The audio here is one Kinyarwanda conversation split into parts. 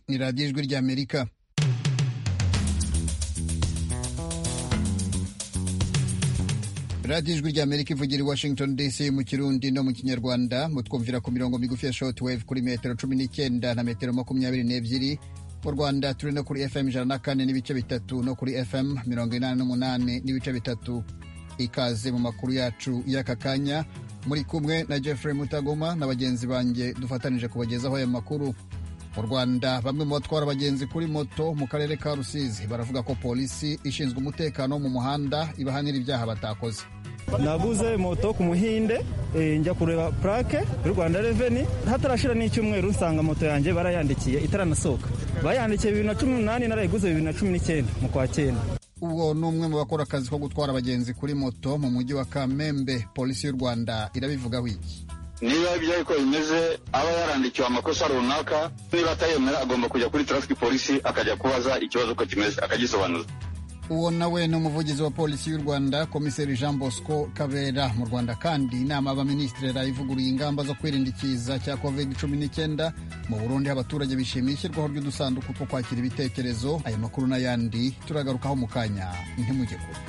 ni radiyo ijwi ry'amerika radiyo ijwi ry'amerika ivugira i washington dc mu kirundi no mu kinyarwanda mutwumvira ku mirongo migufi ya shortwave kuri metero cumi n'icyenda na metero makumyabiri n'ebyiri mu rwanda turi no kuri fm ijana na kane n'ibice bitatu no kuri fm mirongo inani n'umunani n'ibice bitatu ikaze mu makuru yacu y'aka kanya muri kumwe na jeffrey mutagoma na bagenzi banjye dufatanije kubagezaho aya makuru mu rwanda bamwe mu batwara abagenzi kuri moto mu karere ka rusizi baravuga ko polisi ishinzwe umutekano mu muhanda ibahanira ibyaha batakoze naguze moto ku muhinde njya kureba purake y'u rwanda reveni hatarashira n'icyumweru nsanga moto yanjye barayandikiye itaranasohoka bayandikiye bibiri na cumi n'umunani narayiguze bibiri na cumi n'icyenda mu kwa cyenda uwo ni umwe mu bakora akazi ko gutwara abagenzi kuri moto mu mujyi wa kamembe polisi y'u rwanda irabivugaho iki niba ibyo ariko bimeze aba yarandikiwe amakosa runaka niba atayemera agomba kujya kuri tarafiki polisi akajya kubaza ikibazo uko kimeze akagisobanuza uwo nawe ni umuvugizi wa polisi y'u rwanda komiseri jean bosco kabera mu rwanda kandi inama y'abaminisitiri yarayivuguruye ingamba zo kwirinda ikiza cya covid cumi n'icyenda mu burundi abaturage bishimiye ishyirwaho ry'udusanduku two kwakira ibitekerezo aya makuru n'ayandi turagarukaho mu kanya ntimujye kure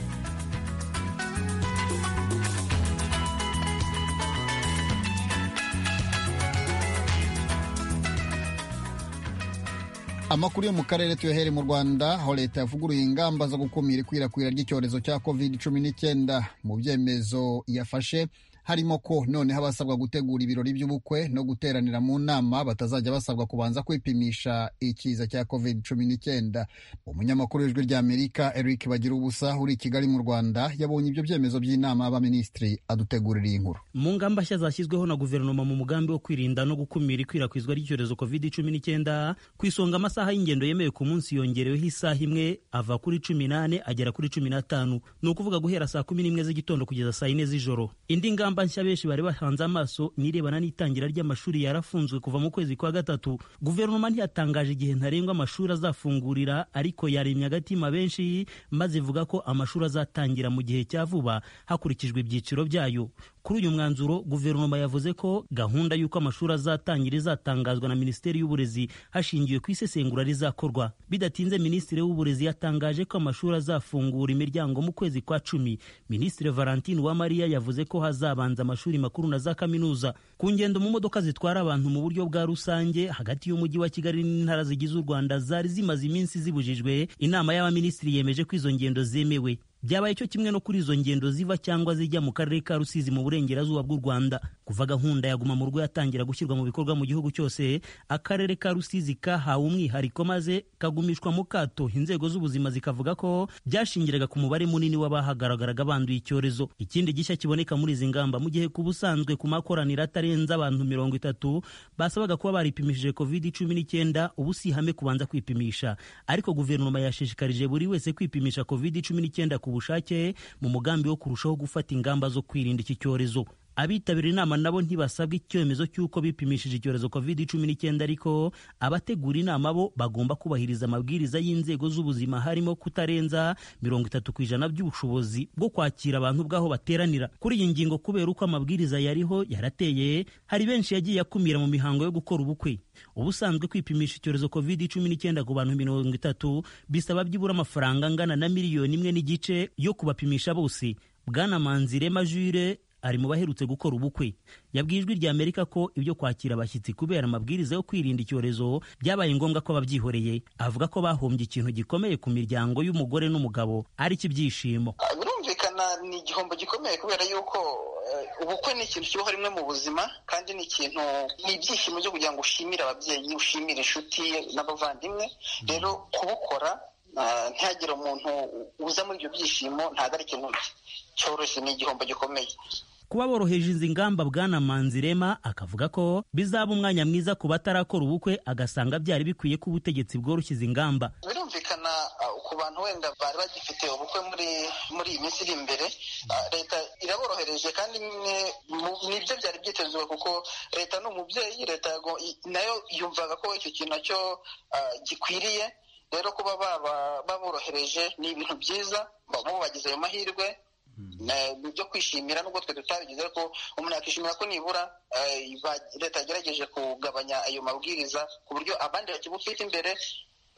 amakuru yo mu karere tuyohere mu rwanda aho leta yavuguruye ingamba zo gukumira ikwirakwira ry'icyorezo cya covid cumi n'icyenda mu byemezo yafashe harimo ko noneho abasabwa gutegura ibirori by'ubukwe no guteranira mu nama batazajya basabwa kubanza kwipimisha ikiza cya covid cumi n'icyenda umunyamakuru w'ijwi rya amerika eric bagira ubusa uri i kigali mu rwanda yabonye ibyo byemezo by'inama y'abaminisitiri adutegurira iyi nkuru mu ngamba nshya zashyizweho na guverinoma mu mugambi wo kwirinda no gukumira ikwirakwizwa ry'icyorezo covid cumi n'icyenda ku isonga amasaha y'ingendo yemewe ku munsi yongereweho isaha imwe ava kuri cumi n'ane agera kuri cumi n'atanu ni ukuvuga guhera saa kumi n'imwe z'igitondo kugeza saa yine z'ijoro indi ngamba ingamba nshya benshi bari bahanze amaso nirebana n'itangira ry'amashuri yarafunzwe kuva mu kwezi kwa gatatu guverinoma ntiyatangaje igihe ntarengwa amashuri azafungurira ariko yaremye agatima benshi maze ivuga ko amashuri azatangira mu gihe cya vuba hakurikijwe ibyiciro byayo kuri uyu mwanzuro guverinoma yavuze ko gahunda y'uko amashuri azatangira izatangazwa na minisiteri y'uburezi hashingiwe ku isesengura rizakorwa bidatinze minisitiri w'uburezi yatangaje ko amashuri azafungura imiryango mu kwezi kwa cumi minisitiri valentine uwamariya yavuze ko hazaba abanza amashuri makuru na za kaminuza ku ngendo mu modoka zitwara abantu mu buryo bwa rusange hagati y'umujyi wa kigali n'intara zigize u rwanda zari zimaze iminsi zibujijwe inama y'abaminisitiri yemeje ko izo ngendo zemewe byabaye cyo kimwe no kuri izo ngendo ziva cyangwa zijya mu karere ka rusizi mu burengerazuba bw'u rwanda kuva gahunda ya guma mu rugo yatangira gushyirwa mu bikorwa mu gihugu cyose akarere ka rusizi kahawe umwihariko maze kagumishwa mu kato inzego z'ubuzima zikavuga ko byashingiraga ku mubare munini w'abahagaragaraga banduye icyorezo ikindi gishya kiboneka muri izi ngamba mu gihe ku busanzwe ku makoraniro atarenze abantu mirongo itatu basabaga kuba baripimishije covid cumi n'icyenda ubu si ihame kubanza kwipimisha ariko guverinoma yashishikarije buri wese kwipimisha covid cumi n'icyenda ku bushake mu mugambi wo kurushaho gufata ingamba zo kwirinda iki cyorezo abitabira inama nabo ntibasabwa icyemezo cy'uko bipimishije icyorezo covid cumi n'icyenda ariko abategura inama bo bagomba kubahiriza amabwiriza y'inzego z'ubuzima harimo kutarenza mirongo itatu ku ijana by'ubushobozi bwo kwakira abantu bw'aho bateranira kuri iyi ngingo kubera uko amabwiriza yariho yarateye hari benshi yagiye akumira mu mihango yo gukora ubukwe ubusanzwe kwipimisha icyorezo covid cumi n'icyenda ku bantu mirongo itatu bisaba byibura amafaranga angana na miliyoni imwe n'igice yo kubapimisha bose bwana manzirema jure ari mu baherutse gukora ubukwe yabwiye ijwi rya amerika ko ibyo kwakira abashyitsi kubera amabwiriza yo kwirinda icyorezo byabaye ngombwa ko babyihoreye avuga ko bahombye ikintu gikomeye ku miryango y'umugore n'umugabo ari ibyishimo birumvikana ni igihombo gikomeye kubera yuko ubukwe ni ikintu kibaho rimwe mu buzima kandi ni ikintu ni ibyishimo byo kugira ngo ushimire ababyeyi ushimire inshuti n'abavandimwe rero kubukora ntihagire umuntu uza muri ibyo byishimo ntagarike n'undi cyoroshye ni igihombo gikomeye kuba boroheje izi ngamba bwana manzirema akavuga ko bizaba umwanya mwiza ku batarakora ubukwe agasanga byari bikwiye ko ubutegetsi bworoshye izi ngamba birumvikana ku bantu wenda bari bagifite ubukwe muri muri iyi minsi iri imbere leta iraborohereje kandi nibyo byari byitezwe kuko leta ni umubyeyi leta nayo yumvaga ko icyo kintu nacyo gikwiriye rero kuba baborohereje ni ibintu byiza bagize ayo mahirwe ni ibyo kwishimira nubwo twe tutabigize ariko umuntu yakishimira ko nibura leta yagerageje kugabanya ayo mabwiriza ku buryo abandi bakibufite imbere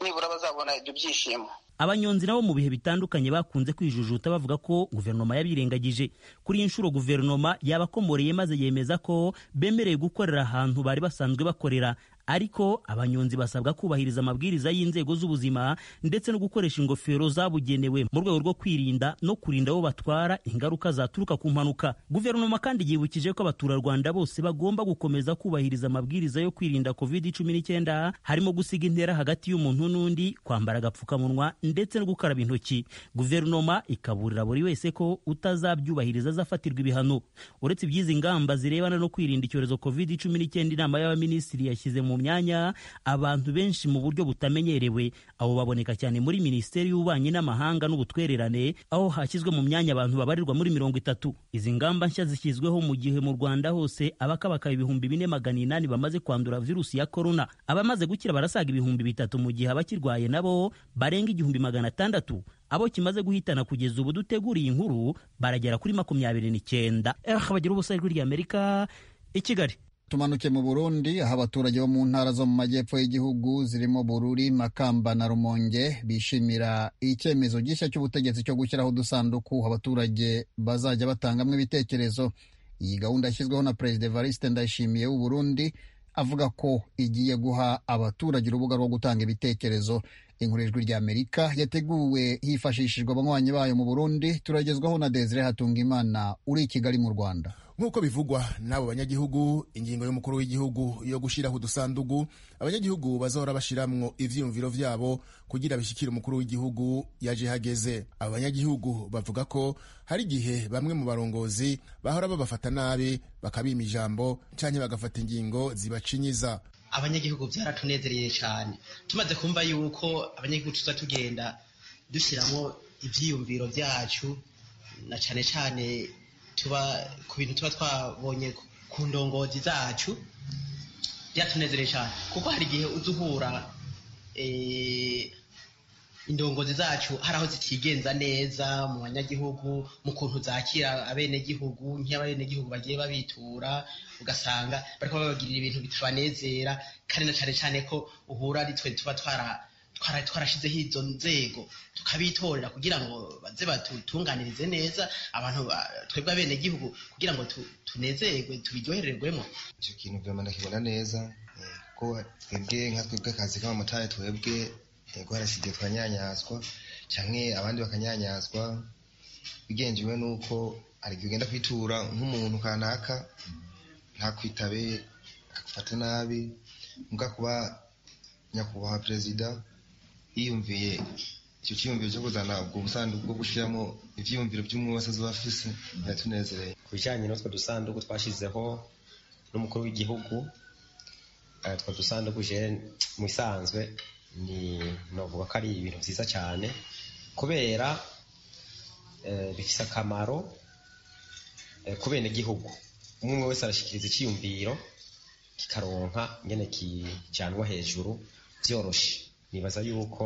nibura bazabona ibyo byishimo abanyonzi nabo mu bihe bitandukanye bakunze kwijujuta bavuga ko guverinoma yabirengagije kuri iyi nshuro guverinoma yabakomoreye maze yemeza ko bemerewe gukorera ahantu bari basanzwe bakorera ariko abanyonzi basabwa kubahiriza amabwiriza y'inzego z'ubuzima ndetse no gukoresha ingofero zabugenewe mu rwego rwo kwirinda no kurinda abo batwara ingaruka zaturuka ku mpanuka guverinoma kandi yibukije ko abaturarwanda bose bagomba gukomeza kubahiriza amabwiriza yo kwirinda covid cumi n'icyenda harimo gusiga intera hagati y'umuntu n'undi kwambara agapfukamunwa ndetse no gukaraba intoki guverinoma ikaburira buri wese ko utazabyubahiriza azafatirwa ibihano uretse iby'izi ngamba zirebana no kwirinda icyorezo covid cumi n'icyenda inama y'abaminisitiri yashyize mu myanya abantu benshi mu buryo butamenyerewe abo baboneka cyane muri minisiteri y'ububanyi n'amahanga n'ubutwererane aho hashyizwe mu myanya abantu babarirwa muri mirongo itatu izi ngamba nshya zishyizweho mu gihe mu rwanda hose abakabakaba ibihumbi bine magana inani bamaze kwandura virusi ya korona abamaze gukira barasaga ibihumbi bitatu mu gihe abakirwaye nabo barenga igihumbi magana atandatu abo kimaze guhitana kugeza ubu duteguriye inkuru baragera kuri makumyabiri n'icyenda eh bagira ubusa ijwi ry'amerika i kigali tumanuke mu burundi aho abaturage bo mu ntara zo mu majyepfo y'igihugu zirimo bururi makamba na rumonge bishimira icyemezo gishya cy'ubutegetsi cyo gushyiraho udusanduku abaturage bazajya batangamo ibitekerezo iyi gahunda yashyizweho na perezida evariste ndayishimiye w'u burundi avuga ko igiye guha abaturage urubuga rwo gutanga ibitekerezo inkorejwi ry'amerika yateguwe hifashishijwe abanywanyi bayo mu burundi turagezwaho na desire hatungimana uri i kigali mu rwanda nk'uko bivugwa n'abo banyagihugu ingingo y'umukuru w'igihugu yo gushyiraho udusandugu abanyagihugu bazahora bashyiramo ivyiyumviro vyabo kugira bishyikire umukuru w'igihugu yaje hageze abo banyagihugu bavuga ko hari igihe bamwe mu barongozi bahora babafata nabi bakabima ijambo canke bagafata ingingo zibacinyiza abanyagihugu byaratunezereye cyane tumaze kumva yuko abanyagihugu tuza tugenda dushyiramo ibyiyumviro byacu na cyane cyane tuba ku bintu tuba twabonye ku ndongozi zacu byatunezereye cyane kuko hari igihe uza uhura indongozi zacu hari aho zitigenza neza mu banyagihugu mu kuntu zakira abenegihugu nk'iyo abenegihugu bagiye babitura ugasanga bariko babagirira ibintu bitubanezera kandi na cane cane ko uhura ari twe tuba twara twarashizeho izo nzego tukabitorera kugira ngo baze batutunganirize neza abantu twebwe abenegihugu kugira ngo tunezerwe tubiryohererwemo icyo kintu vyama ndakibona neza kuko twebwe nka twebwe akazi k'abamotari twebwe yego harasigaye tukanyanyazwa canke abandi bakanyanyazwa bigenjewe n'uko arigihe ugenda kwitura nk'umuntu kanaka ntakwitabe akufata nabi mbwa kuba nyakubahwa perezida yiyumviye icyo cyiyumviro cyo kuzana ubwo busanduku bwo gushyiramo ivyiyumviro by'umwe wese azoba afise biratunezereye ku bijanye n'utwo dusanduku twashizeho n'umukuru w'igihugu eh, utwo dusanduku je mu isanzwe ni novuga ko ari ibintu vyiza cyane kubera eh, bifise akamaro eh, ku benegihugu umwe wese arashikiriza icyiyumviro kikaronka nyene kijanwa hejuru vyoroshe nibaza yuko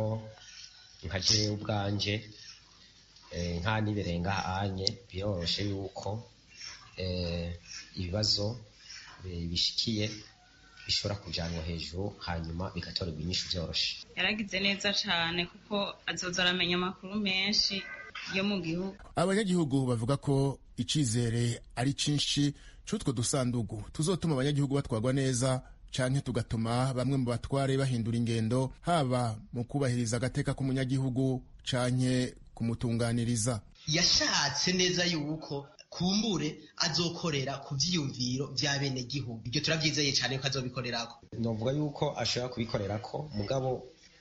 nka jewe ubwanje nka niberenganye biroroshe yuko ibibazo bishikiye bishobora kujanwa hejuru hanyuma bigatorerwa inyishu vyoroshe yaragize neza cyane kuko azoza aramenya amakuru menshi yo mu gihugu abanyagihugu bavuga ko icizere ari cinshi c'utwo dusandugu tuzotuma abanyagihugu batwarwa neza canke tugatuma bamwe mu batware bahindura ingendo haba mu kubahiriza agateka k'umunyagihugu canke kumutunganiriza yashatse neza yuko kumbure azokorera ku vyiyumviro vya benegihugu ibyo turavyizeye cyane ko azobikorerako novuga yuko ashobora kubikorerako mugabo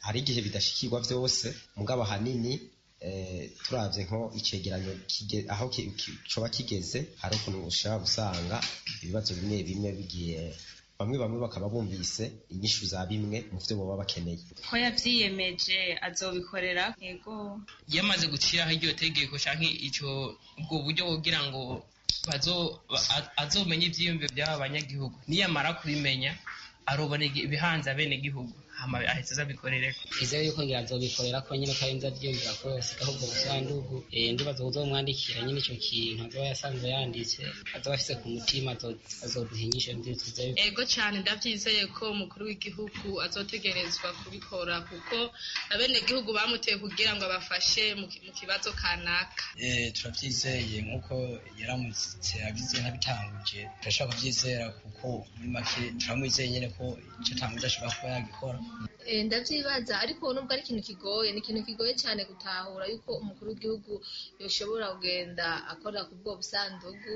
hari igihe bidashikirwa vyose mugabo ahanini eh, turavye nko icegeranyo kige- aho ki- ki- coba kigeze hari ukuntu ushobora gusanga ibibazo bimwe bimwe bigiye bamwe bamwe bakaba bumvise inyishu za bimwe mu vyo baba bakeneye ko yabyiyemeje azobikorera yego yamaze gushyiraho iryo tegeko cyangwa icyo ubwo buryo kugira ngo bazo- ba- a- azomenye ibyiyumviro by'aba banyagihugu niyamara kubimenya arobona igi- ibihanze abenegihugu hama ahita azabikorereko twizeye yuko ngira azobikorera ko nyine ko arinze aryumvira ko yasigaho ubwo busandugu eh, ndibaza kuzomwandikira nyine icyo kintu azoba yasanzwe yanditse azoba afise ku mutima azo- azoduhinyisha ndi twizeye yuko ego cyane ndabyizeye ko umukuru w'igihugu azotegerezwa kubikora kuko abenegihugu bamuteye kugira ngo abafashe mu ki- mu kibazo kanaka Eh, turabyizeye nk'uko yaramutse abize ntabitanguje turashaka kubyizera kuko muri make turamwizeye nyine ko icyo atanguje ashobora kuba yagikora Eh, ndavyibaza ariko nubwo ari ikintu kigoye ni ikintu kigoye cyane gutahura yuko umukuru w'igihugu yoshobora kugenda akora ku bwo busandugu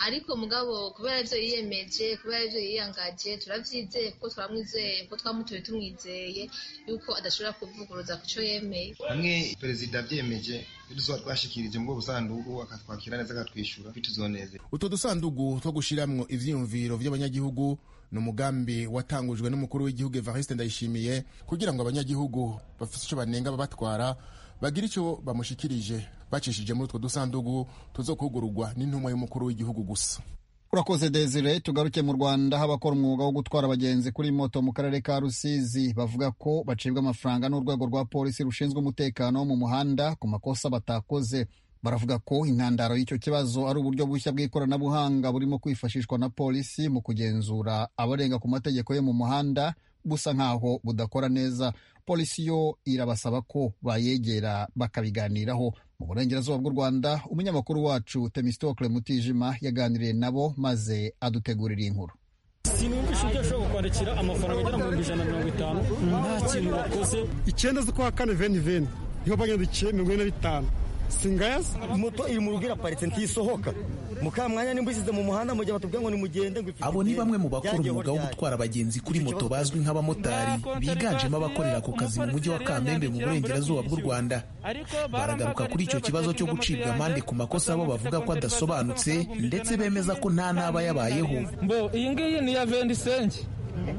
ariko mugabo kubera ivyo yiyemeje kubera ivyo yiyangaje turavyizeye kuko turamwizeye kuko twamutoye tumwizeye yuko adashobora kuvuguruza ku co yemeye hamwe perezida abyemeje iyo tuzoba twashikirije muri ubwo busanduku akatwakira neza akatwishyura bituzonezera utwo dusandugu two gushiramwo ivyiyumviro vy'abanyagihugu ni umugambi watangujwe n'umukuru w'igihugu evariste ndayishimiye kugira ngo abanyagihugu bafite icyo banenga babatwara bagire icyo bamushikirije bacishije muri utwo dusandugu tuzokugurugwa n'intumwa y'umukuru w'igihugu gusa urakoze desire tugaruke mu rwanda abakora umwuga wo gutwara abagenzi kuri moto mu karere ka rusizi bavuga ko bacibwa amafaranga n'urwego rwa polisi rushinzwe umutekano wo mu muhanda ku makosa batakoze baravuga ko intandaro y'icyo kibazo ari uburyo bushya bw'ikoranabuhanga burimo kwifashishwa na polisi mu kugenzura abarenga ku mategeko yo mu muhanda busa nk'aho budakora neza polisi yo irabasaba ko bayegera bakabiganiraho mu burengerazuba bw'u rwanda umunyamakuru wacu temistokle mutijima yaganiriye nabo maze adutegurira inkuru sinumvisha ibyo ashobora kukwandikira amafaranga agera mu bihumbi ijana na mirongo itanu nta kintu wakoze icyenda z'ukwa kane veni veni niho bagenda iciye mirongo ine na bitanu singayazi moto iri mu rugo iraparitse ntisohoka mukamwanya nimba ushyize mu muhanda mu gihe batubwira ngo nimugende ngo Abo ni bamwe mu bakora umwuga wo gutwara abagenzi kuri moto bazwi nk'abamotari biganjemo abakorera ku kazi mu mujyi wa Kamembe mu burengerazuba bw'u Rwanda. Baragaruka kuri icyo kibazo cyo gucibwa amande ku makosa bo bavuga ko adasobanutse ndetse bemeza ko nta n'aba yabayeho. mbo iyi ngiyi ni iya vendisenge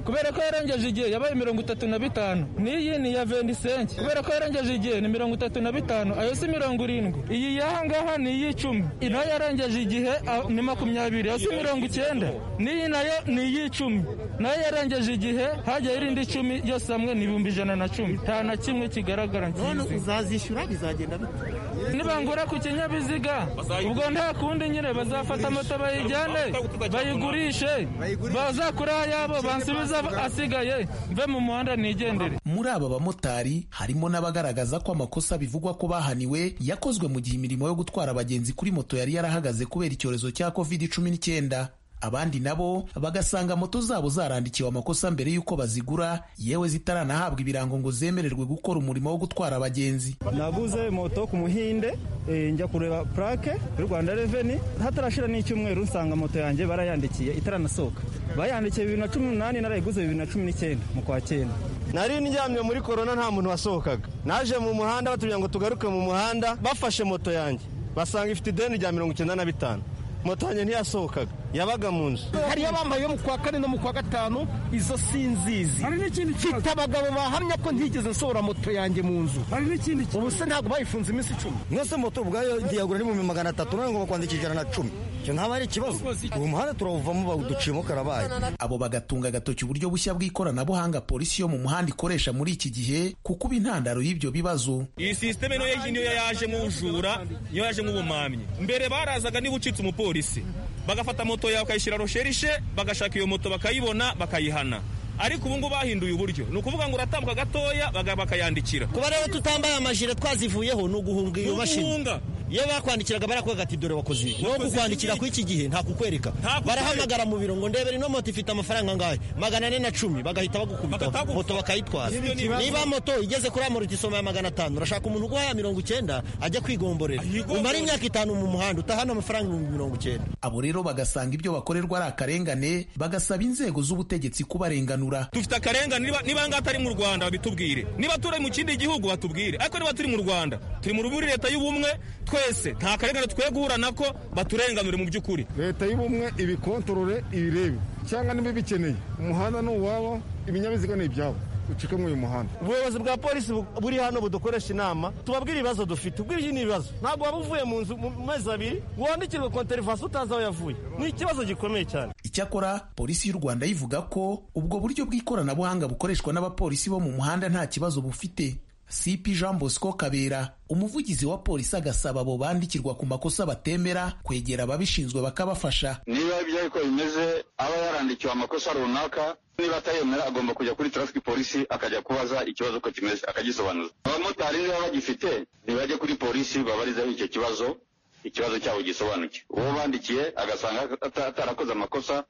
kubera ko yarengeje igihe yabaye mirongo itatu na bitanu n'iyi ni iya vendisenge kubera ko yarengeje igihe ni mirongo itatu na bitanu ayo si mirongo irindwi iyi y'aha ngaha ni iy'icumi nayo yarengeje igihe a- ni makumyabiri ayo si mirongo icyenda n'iyi nayo ni iy'icumi nayo yarengeje igihe hajyaho irindi icumi yose hamwe ni ibihumbi ijana na cumi nta na kimwe kigaragara none nkizi uzazishyura bizagenda bite nibangura ku kinyabiziga ubwo nta kundi nyine bazafata moto bayijyane bayigurishe bazakuri ayabo bansubize asigaye mve mu muhanda nigendere Muri aba bamotari harimo n'abagaragaza ko amakosa bivugwa ko bahaniwe yakozwe mu gihe imirimo yo gutwara abagenzi kuri moto yari yarahagaze kubera icyorezo cya covid cumi n'icyenda abandi nabo bagasanga moto zabo zarandikiwe amakosa mbere y'uko bazigura yewe zitaranahabwa ibirango ngo zemererwe gukora umurimo wo gutwara abagenzi naguze moto ku muhinde eh, njya kureba purake y'u rwanda reveni hatarashira n'icyumweru nsanga moto yanjye barayandikiye itaranasohoka bayandikiye bibiri na cumi n'umunani narayiguze bibiri na cumi n'icyenda mu kwa cyenda nari ndyamye muri korona nta muntu wasohokaga naje mu muhanda batubwira ngo tugaruke mu muhanda bafashe moto yanjye basanga ifite ideni rya mirongo icyenda na bitanu moto yanjye ntiyasohokaga yabaga mu nzu hari abambaye yo mu kwa kane no mu kwa gatanu izo sinzizi hari n'ikindi mfite abagabo bahamya ko ntigeze nsohora moto yanjye mu nzu hari n'ikindi ubu se ntabwo bayifunze iminsi icumi mwese moto ubwayo diyagura n'ibihumbi magana atatu none ngo bakwandikisha ijana na cumi icyo ntabwo ari ikibazo ubu muhanda turawuvamo bawuduciyemo karabaye abo bagatunga agatoki uburyo bushya bw'ikoranabuhanga polisi yo mu muhanda ikoresha muri iki gihe kuko uba intandaro y'ibyo bibazo iyi sisiteme niyo yaje niyo yaje nk'ubujura niyo yaje nk'ubumamyi mbere barazaga niba ucitse umupolisi bagafata moto yawe bakayishyira rosherishe bagashaka iyo moto bakayibona bakayihana ariko ubu ngubu bahinduye uburyo ni ukuvuga ngo uratambuka gatoya baga- bakayandikira kuba rero tutambaye amajire twazivuyeho ni uguhunga iyo mashini iyo bakwandikiraga barakwereka ati dore wakoze ibi no kukwandikira kuri iki gihe nta kukwereka barahamagara mu biro ngo ndebere ino moto ifite amafaranga angahe magana ane na cumi bagahita bagukubita moto bakayitwara Nibyo ni ibibazo. niba moto igeze kuri amoriti isoma ya magana atanu urashaka umuntu uguhaya mirongo icyenda ajya kwigomborera umara imyaka itanu mu muhanda utahana amafaranga ibihumbi mirongo icyenda abo rero bagasanga ibyo bakorerwa ari akarengane bagasaba inzego z'ubutegetsi kubarenganura dufite akarengane niba niba ngaha atari mu rwanda babitubwire niba turi mu kindi gihugu batubwire ariko niba turi mu rwanda turi mu ruburi leta y'ubumwe twese nta karengane tukwiye guhura nako baturenganure mu by'ukuri leta y'ubumwe ibikontorore ibirebe cyangwa niba bikeneye umuhanda ni uwabo ibinyabiziga ni ibyabo ucike muri uyu muhanda ubuyobozi bwa polisi bu- buri hano budukoresha inama tubabwire ibibazo dufite ubwo ibyo ni ibibazo ntabwo waba uvuye mu nzu mu mezi abiri wandikirwe konterivasi utazi aho yavuye ni ikibazo gikomeye cyane icyakora polisi y'u rwanda yivuga ko ubwo buryo bw'ikoranabuhanga bukoreshwa n'abapolisi bo mu muhanda nta kibazo bufite cp jean bosco kabera umuvugizi wa polisi agasaba abo bandikirwa ku makosa batemera kwegera ababishinzwe bakabafasha niba ibyo ariko bimeze aba yarandikiwe amakosa runaka niba atayemera agomba kujya kuri traffic polisi akajya kubaza ikibazo uko kimeze akagisobanuza abamotari niba bagifite ntibajye kuri polisi babarizeho icyo kibazo ikibazo cyabo gisobanuke uwo bandikiye agasanga ata- atarakoze amakosa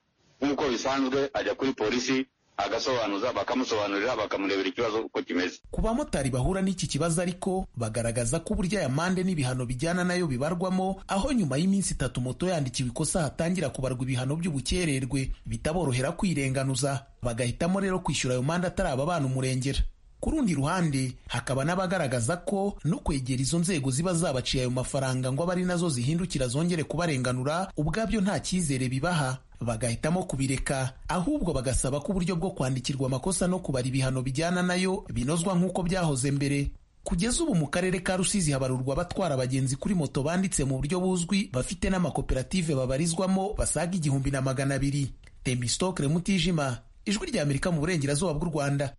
nk'uko bisanzwe ajya kuri polisi agasobanuza bakamusobanurira bakamurebera ikibazo uko kimeze ku bamotari bahura n'iki kibazo ariko bagaragaza ko uburyo aya mande n'ibihano bijyana nayo bibarwamo aho nyuma y'iminsi itatu moto yandikiwe ikosa hatangira kubarwa ibihano by'ubukererwe bitaborohera kwirenganuza bagahitamo rero kwishyura ayo mande atarababana umurengera ku rundi ruhande hakaba n'abagaragaza ko no kwegera izo nzego ziba zabaciye ayo mafaranga ngo abe ari nazo zihindukira zongere kubarenganura ubwabyo nta cyizere bibaha bagahitamo kubireka ahubwo bagasaba ko uburyo bwo kwandikirwa amakosa no kubara ibihano bijyana nayo binozwa nk'uko byahoze mbere kugeza ubu mu karere ka rusizi habarurwa abatwara abagenzi kuri moto banditse mu buryo buzwi bafite n'amakoperative babarizwamo basaga igihumbi na magana abiri temistokre mutijima ijwi rya amerika mu burengerazuba bw'u rwanda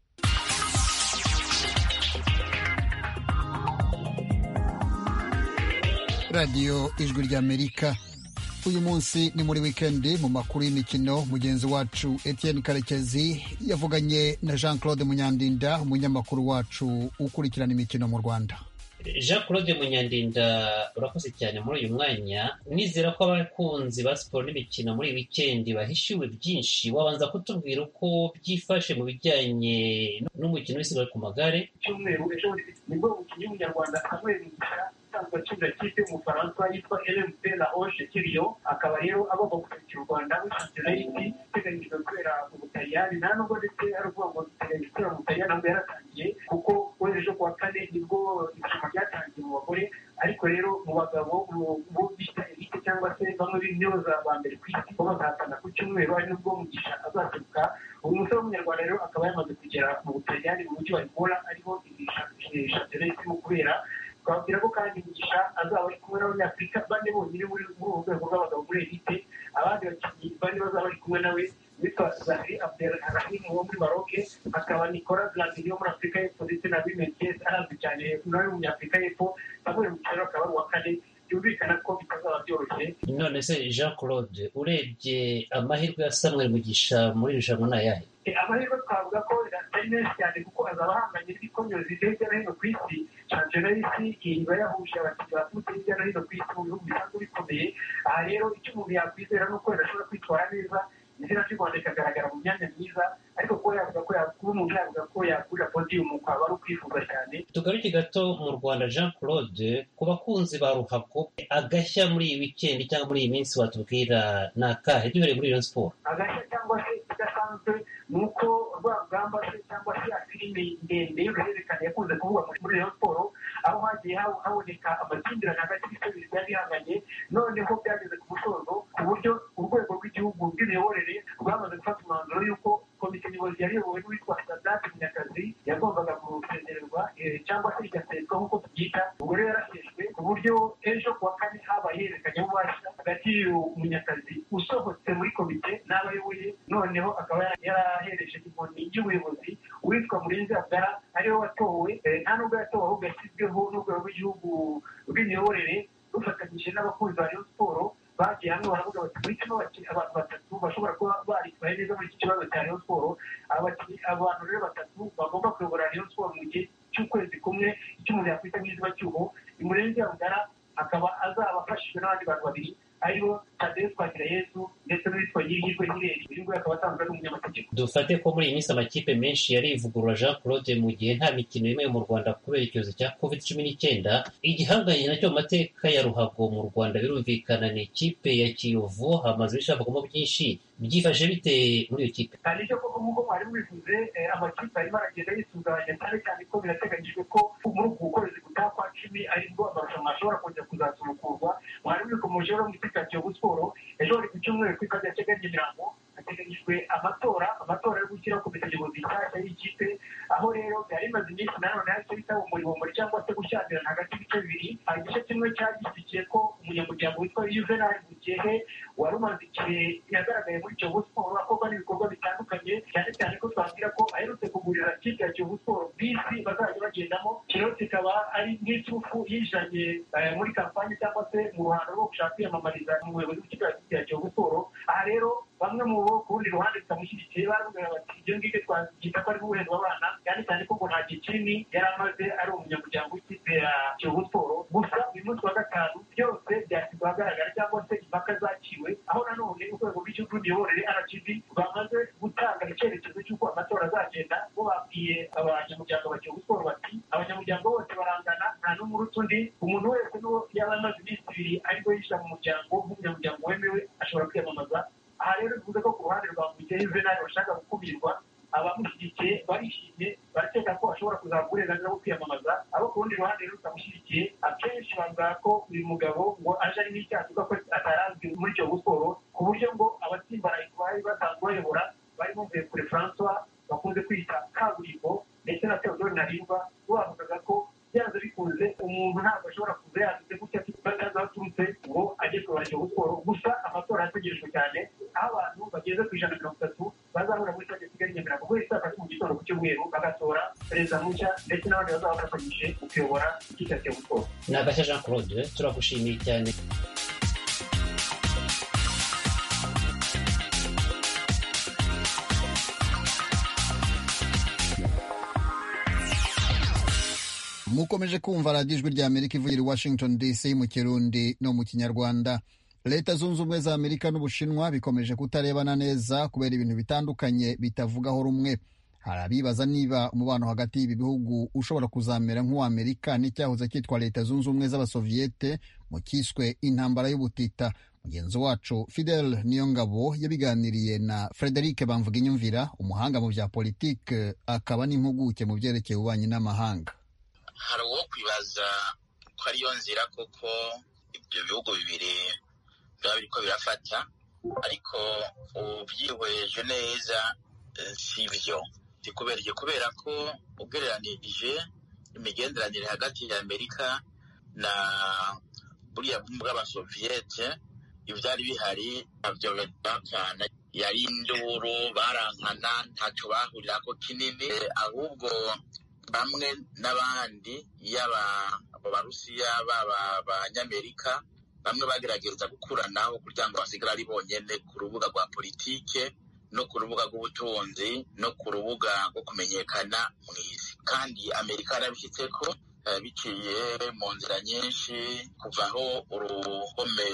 radiyo ijwi ry'amerika uyu munsi ni muri wikendi mu makuru y'imikino mugenzi wacu etienne karekezi yavuganye na jean claude munyandinda umunyamakuru wacu ukurikirana imikino mu rwanda jean claude munyandinda urakoze cyane muri uyu mwanya nizera ko abakunzi ba siporo n'imikino muri iyi wikendi bahishiwe byinshi wabanza kutubwira uko byifashe mu bijyanye n'umukino w'isiganwa ku magare cyumweru ejo bundi nibwo umukinnyi w'umunyarwanda samuel mugisha asanzwe akinira ikipe y'umufaransa yitwa rmt la oje kiriyo akaba rero agomba guserukira u rwanda rushinzira indi iteganyijwe kubera mu butaliyani nta nubwo ndetse hari ubwo ngo duteganya gusubira mu butaliyani ntabwo yaratangiye kuko kuri ejo kuwa kane nibwo irushanwa ryatangiye mu bagore ariko rero mu bagabo mu bo bita elite cyangwa se bamwe b'intyoza ba mbere ku isi bo bazahatana ku cyumweru ari nubwo mugisha azaseruka uyu musore w'umunyarwanda rero akaba yamaze kugera mu butaliyani mu mujyi wa ivora ariho shampiyona y'isi mu kubera twababwira ko kandi mugisha azaba ari kumwe n'abanyafurika bane bonyine muri muri ubu rwego rw'abagabo muri elite abandi bakinnyi bane bazaba bari kumwe nawe witwa zahiri abdelrahim wo muri maroke akaba nikora blandini wo muri afurika y'epfo ndetse na bimeties arazwi cyane nawe w'umunyafurika y'epfo samuel mukera akaba ari uwa kane byumvikana ko bitazaba byoroshye none se jean claude urebye amahirwe ya samuel mugisha muri iri rushanwa ni ayahe Eh, amahirwe twavuga ko atari menshi cyane kuko azaba ahanganye n'ibikomyo zigiye hirya no hino ku isi shampiyona y'isi iba yahuje abakinnyi baturutse hirya no hino ku isi mu bihugu bisanzwe bikomeye aha rero icyo umuntu yakwizera ni uko yadashobora kwitwara neza izina ry'u rwanda rikagaragara mu myanya myiza ariko kuba yavuga ko ya- kuba umuntu yavuga ko yagurira podiyumu kwaba ari ukwifuza cyane tugaruke gato mu rwanda jean claude ku bakunzi ba ruhago agashya muri iyi wikendi cyangwa muri iyi minsi watubwira ni akahe duhereye muri iyo siporo agashya cyangwa se idasanzwe ni uko rwa rugamba se cyangwa se ya filime ndende y'uruhererekane yakunze kuvugwa muri- muri rayon siporo aho hagiye ha- haboneka amakimbirane hagati y'ibitego biba bihanganye noneho byageze ku musozo ku buryo urwego rw'igihugu rw'imiyoborere rwamaze gufata umwanzuro y'uko komite nyobozi yari iyobowe n'uwitwa sadati munyakazi yagombaga gusesererwa eh, cyangwa se igaserwa nk'uko tubyita ubwo rero yaraseshwe ku buryo ejo kuwa kane habaye ihererekanya bubasha hagati y'uyu munyakazi usohotse muri komite n'abayoboye noneho akaba yara- yarahereje inkoni y'ubuyobozi uwitwa murenzi abdara ariwe watowe eh, nta nubwo yatowe ahubwo yashyizweho n'urwego rw'igihugu rw'imiyoborere rufatanyije n'abakunzi ba Rayon siporo bagiye hamwe baravuga bati duhitemo abaki- abantu batatu bashobora kuba baritwaye neza muri iki kibazo cya Rayon siporo Abaki- abantu rero batatu bagomba kuyobora Rayon siporo mu gihe cy'ukwezi kumwe icyo umuntu yakwita nk'izuba cyuho imurenzi abdara akaba azaba afashijwe n'abandi bantu babiri aribo tadeyo twagirayezu ndetse n'uwitwa nyirihirwe nyireri uyu nguyu akaba asanzwe ari umunyamategeko dufate ko muri iyi minsi amakipe menshi yarivugurura jean claude mu gihe nta mikino yemewe mu rwanda kubera icyorezo cya covid cumi n'icyenda igihanganye nacyo mu mateka ya ruhago mu rwanda birumvikana ni ikipe ya kiyovu hamaze bishakamo byinshi byifashe bite muri iyo kipe hari icyo koko nk'uko mwari mwivuze eh, amakipe arimo aragenda yisuganya cyane cyane ko birateganyijwe ko muri uku kwezi gutaha kwa cumi aribwo amarushanwa ashobora kongera kuzasubukurwa mwari mwikomoje rero mu ikipe ya kiyovu siporo ejo bari ku cyumweru ku ikazi ya keganye imirambo hateganyijwe amatora amatora yo gushyira komite nyobozi nshyashya y'ikipe aho rero byari bimaze iminsi nanone hahise bita umuribombori cyangwa se gushyamirana hagati y'ibice bibiri hari igice kimwe cyari gishyigikiye ko umunyamuryango witwa yuvenali mugihe wari umaze igihe yagaragaye muri kiyovu siporo akorwa n'ibikorwa bitandukanye cyane cyane ko twabwira ko aherutse kugurira kipe ya kiyovu siporo bisi bazajya bagendamo kino kikaba ari nk'iturufu yijanye eh, muri kampani cyangwa se mu ruhando rwo gushaka kwiyamamariza mu buyobozi bw'ikipe ya kipe ya kiyovu siporo aha rero bamwe mu bo ku rundi ruhande bitamushyigikiye baramubwira bati ibyo ngibyo twakita ko ari nk'ubuhezi w'abana cyane cyane ko ngo nta gikini yari amaze ari umunyamuryango w'ikipe ya kiyovu siporo gusa uyu munsi wa gatanu byose byashyizwe ahagaragara cyangwa se impaka zaciwe aho nanone urwego rw'igihugu rw'imiyoborere rgb bamaze gutanga icyerekezo cy'uko amatora azagenda bo babwiye abanyamuryango ba kiyovu siporo bati abanyamuryango bose barangana nta n'umwe uruta undi umuntu wese n'uwo yaba amaze iminsi ibiri ariko yishyira mu muryango nk'umunyamuryango wemewe ashobora kwiyamamaza aha rero bivuze ko ku ruhande rwa mugihe yuvenali bashaka gukumirwa abamushyigikiye barishimye barakeka ko ashobora kuzahabwa uburenganzira bwo kwiyamamaza abo ku rundi ruhande rero batamushyigikiye akenshi bavuga ko uyu mugabo ngo aje ari nk'icyaha kivuga ko atarazwi muri kiyovu siporo ku buryo ngo abatsimbaraye ku bari basanzwe bayobora bari bumviye kure francois bakunze kwita kaburimbo ndetse na theodore ntarindwa bo bavugaga ko byanze bikunze umuntu ntabwo ashobora kuza yanditse gutya batazi aho aturutse ngo ajye kubara kiyovu siporo gusa amatora arategerejwe cyane aho abantu bageze ku ijana na mirongo itatu bazahura muri stade ya kigali nyamirambo guhera saa tatu mu gitondo ku cyumweru bagatora perezida mushya ndetse n'abandi bazaba bafatanyije mu kuyobora ikipe ya kiyovu siporo ni agashya jean claude turagushimiye cyane mukomeje kumva radiyo ijwi rya amerika ivugira i washington dc mu kirundi no mu kinyarwanda leta zunze ubumwe za amerika n'ubushinwa bikomeje kutarebana neza kubera ibintu bitandukanye bitavugaho rumwe hari abibaza niba umubano hagati y'ibi bihugu ushobora kuzamera nk'uw'amerika n'icyahoze cyitwa leta zunze ubumwe z'abasoviyete mu cyiswe intambara y'ubutita mugenzi wacu fidel niyongabo yabiganiriye na frederic bamvuga inyumvira umuhanga mu bya politike akaba n'impuguke mu byerekeye ububanyi n'amahanga hari uwo kwibaza ko ariyo nzira koko ibyo bihugu bibiri biba biriko birafata ariko ubyihweje neza eh, si byo ni kubera ibyo kubera ko ugereranije imigenderanire hagati ya amerika na buriya bumwe bw'abasoviyete ibyari bihari ntabyo bidakana yari induru barankana ntacyo bahurirako kinini Eh, ahubwo bamwe n'abandi yaba abo barusiya baba abanyamerika bamwe bagerageza gukuranaho kugira ngo basigare ari bonyine ku rubuga rwa politike no ku rubuga rw'ubutunzi no ku rubuga rwo kumenyekana mu isi kandi amerika yarabishyitse ko eh, biciye mu nzira nyinshi kuvaho uruhome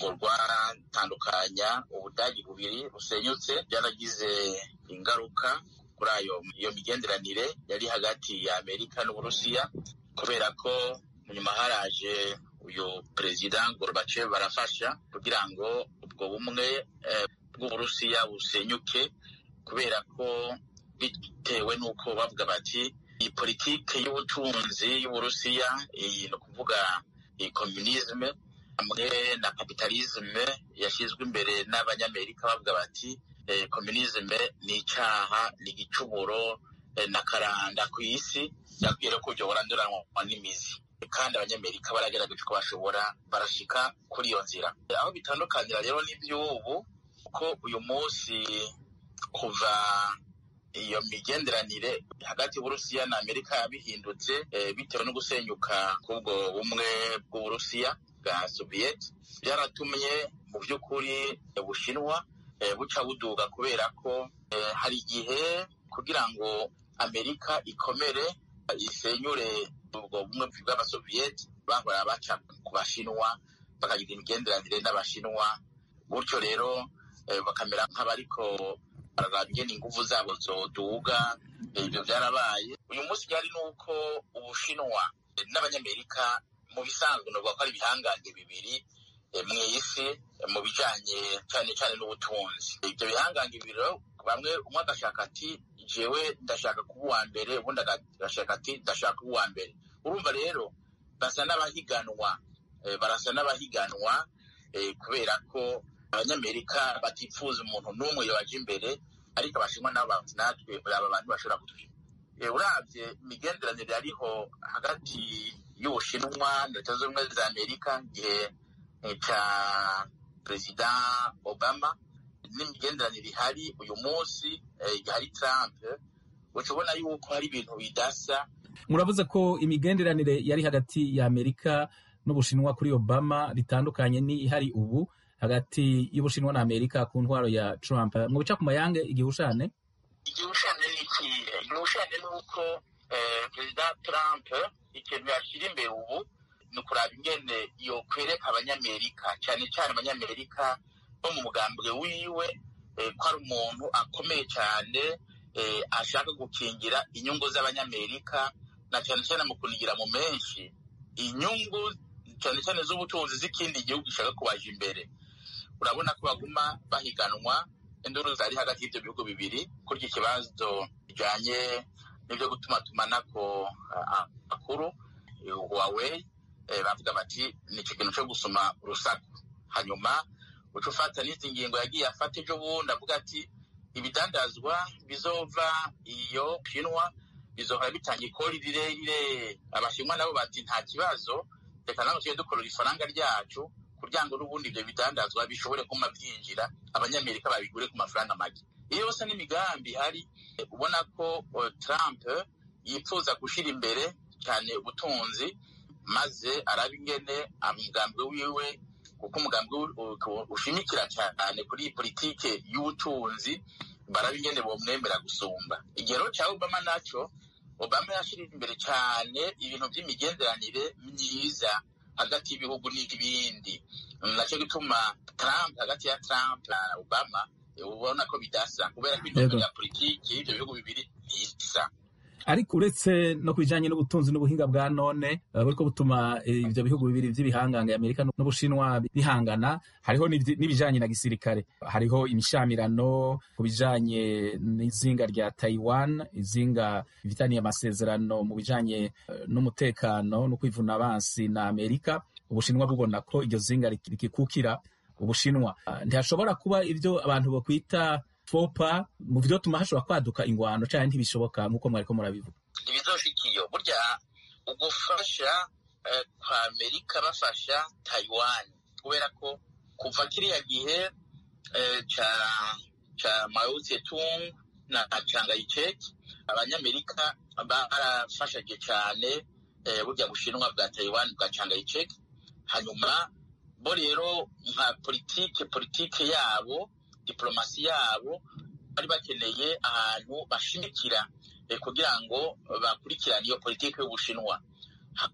ngo rwatandukanya ubudagi bubiri busenyutse byaragize ingaruka kuri ayo iyo migenderanire yari hagati ya amerika n'uburusiya kubera ko mu nyuma haraje uyu perezida gorbachev barafasha kugira ngo ubwo bumwe eh, bw'uburusiya busenyuke kubera ko bitewe n'uko bavuga bati iyi politike y'ubutunzi y'uburusiya iyi ni ukuvuga iyi komunisme hamwe na kapitalisme yashyizwe imbere n'abanyamerika bavuga bati eh, komunisme ni icyaha ni igicumuro eh, na karanda ku isi yakwiye no kujya buranduranwa n'imizi kandi abanyamerika baragerageje ko bashobora barashika kuri iyo nzira aho bitandukanira rero n'iby'ubu kuko uyu munsi kuva iyo migenderanire hagati y'uburusiya na amerika bihindutse eh, bitewe no gusenyuka k'ubwo bumwe bw'uburusiya bwa soviyeti byaratumye mu by'ukuri eh, bushinwa eh, buca buduga kubera ko eh, hari igihe kugira ngo amerika ikomere isenyure ubwo bumwe bw'abasoviyeti bahora baca ku bashinwa bakagira imigenderanire n'abashinwa gutyo rero eh, bakamera nk'abariko bararambye n'inguvu zabo zoduga Eh, ibyo byarabaye uyu munsi byari nuko ubushinwa eh, n'abanyamerika mu bisanzwe novuga ko ari ibihangange bibiri mw'isi mu bijyanye cyane cyane n'ubutunzi ibyo bihangange ibiro bamwe umwe agashaka ati jewe ndashaka kuba uwa mbere ubundi agashaka ati ndashaka kuba uwa mbere urumva rero basa n'abahiganwa eh, barasa n'abahiganwa eh, kubera ko abanyamerika batipfuza umuntu n'umwe yobaja imbere ariko abashinwa nabo bati natwe aba bantu bashobora kutwima Eh, urabye imigenderanire yariho hagati y'ubushinwa na leta zunze ubumwe za amerika igihe eh, ca perezida obama n'imigenderanire ihari uyu munsi eh, hari trump uca ubona yuko hari ibintu bidasa muravuze ko imigenderanire yari hagati ya amerika n'ubushinwa kuri obama ritandukanye n'ihari ubu hagati y'ubushinwa na amerika ku ntwaro ya trump mu bica ku mayange igihushane igihushane ni iki igihushane ni uko eh, perezida trump ikintu yashyira imbere ubu ni ukuraba ingene yokwereka abanyamerika cyane cyane abanyamerika bo mu mugambwe wiwe eh, ko ari umuntu akomeye cyane eh, ashaka gukingira inyungu z'abanyamerika na cyane cyane mu kunigira mu menshi inyungu cyane cyane z'ubutunzi z'ikindi gihugu gishaka kubaja imbere urabona ko baguma bahiganwa induru zari hagati y'ibyo bihugu bibiri kurya ikibazo bijyanye n'ibyo gutuma tumanako ah, amakuru eh, huawei eh, bavuga bati ni icyo kintu cyo gusoma urusaku hanyuma uca ufata n'izi ngingo yagiye afata ejo bundi avuga ati ibidandazwa bizova iyo shinwa bizova bitanga ikori rirerire abashinwa nabo bati nta kibazo reka nawe tujye dukorera ifaranga ryacu kugira ngo n'ubundi ibyo bidandazwa bishobore kuma byinjira abanyamerika babigure ku mafaranga make iyo yose n'imigambi ihari eh, ubona ko eh, trump yipfuza gushyira imbere cyane ubutunzi maze araba ingene umugambi wiwe kuko umugambi wi- u- ku- ushimikira cyane kuri politike y'ubutunzi baraba ingene bomwemera gusumba igero cya obama naco obama yashirije imbere cyane ibintu by'imigenderanire myiza hagati y'ibihugu n'ibindi Mm, nacyo gituma trump hagati ya trump na obama eh, ubona ko bidasa kubera ko Yego. intumbero ya politiki y'ibyo bihugu bibiri ntisa ariko uretse no ku bijyanye n'ubutunzi n'ubuhinga bwa none eh, buriko butuma eh, ibyo bihugu bibiri by'ibihangange amerika n'ubushinwa bihangana hariho n'ibyi- n'ibijyanye na gisirikare hariho imishamirano ku bijyanye n'izinga rya taiwan izinga bifitaniye amasezerano mu bijyanye eh, n'umutekano no kwivuna abansi na amerika ubushinwa bubona ko iryo zinga rik- rikikukira ubushinwa Ah, ntihashobora kuba ibyo abantu bakwita fopa mu byo tuma hashobora kwaduka ingwano cyangwa ntibishoboka nk'uko mwariko murabivuga ibizoshika iyo burya ugufasha eh, kwa amerika bafasha taiwan kubera ko kuva kiriya gihe eh, ca ca mao zedong na changayicek abanyamerika barafashije cyane eh, burya bushinwa bwa taiwan bwa changayicek hanyuma bo rero nka politike politike yabo diplomasi yabo bari bakeneye ahantu bashimikira eh, kugira ngo bakurikirane iyo politiki y'ubushinwa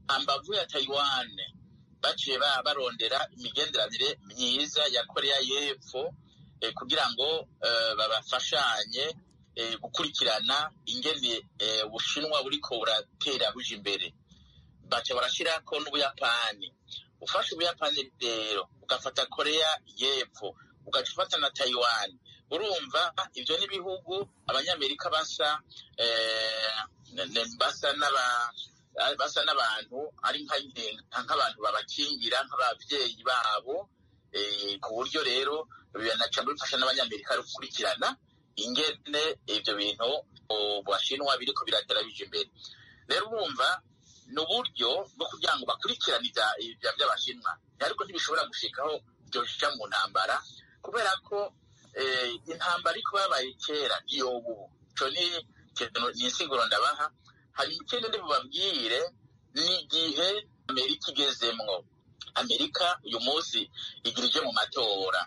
hambavu ya taiwan baciye ba- barondera imigenderanire myiza ya koreya y'epfo eh, kugira ngo eh, babafashanye eh, gukurikirana ingene eh, ubushinwa buriko buratera buja imbere baca barashyirako n'ubuyapani ufashe ubuyapani rero ugafata koreya y'epfo ugaca ufata na taiwan urumva ibyo n'ibihugu abanyamerika basa eh, ne- ne- basa n'aba basa n'abantu ari nka- nk'abantu babakingira nk'ababyeyi babo eh, ku buryo rero binaca bifasha n'abanyamerika gukurikirana ingene ibyo bintu u- bashinwa biriko biratera bija imbere rero urumva ni uburyo bwo kugira ngo bakurikirane ibya- ibya by'abashinwa ariko ntibishobora gushikaho byoja mu ntambara kubera ko eh, intambara ariko babaye kera ntiyobu ico ni ikintu- ni insiguro ndabaha hanyuma ikindi ndi bubabwire ni igihe amerika igezemwo amerika uyu munsi igira ije mu matora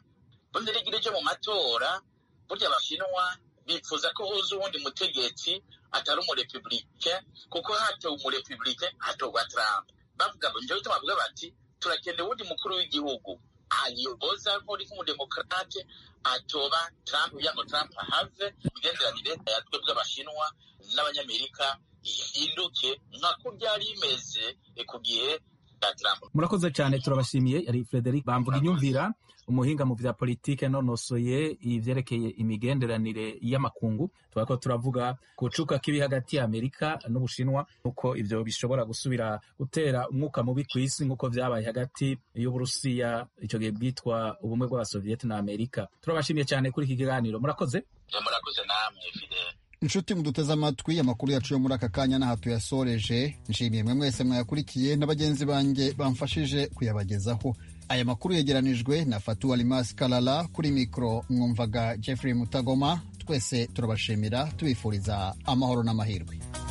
bundi rero igira ije mu matora burya abashinwa bifuza ko huza uwundi mutegetsi atari umurepublike kuko hatowe umurepublike hatorwa trump bavuga ngo njyewe bavuga bati turakenera uwundi mukuru w'igihugu ayoboza nk'uri nk'umudemokarate atoba trump kugira ngo trump ahave imigenderanire yatwe bw'abashinwa n'abanyamerika ihinduke nka ko byari bimeze eh, ku gihe cya trump murakoze cyane turabashimiye ari frederic bamvuga inyumvira umuhinga mu bya politike nonosoye ibyerekeye imigenderanire y'amakungu tubona ko turavuga ku bucuka k'ibi hagati ya amerika n'ubushinwa nuko ibyo bishobora gusubira gutera umwuka mubi ku isi nk'uko byabaye hagati y'uburusiya icyo gihe bwitwa ubumwe bw'abasoviyeti na amerika turabashimiye cyane kuri iki kiganiro murakoze murakoze namwe fidele inshuti muduteze amatwi amakuru yacu yo muri aka kanya n'aha tuyasoreje nshimiye mwe mwese mwayakurikiye na bagenzi banjye bamfashije kuyabagezaho aya makuru yegeranijwe na fatu alimasi karara kuri mikoro mwumvaga jeffrey mutagoma twese turabashimira tubifuriza amahoro n'amahirwe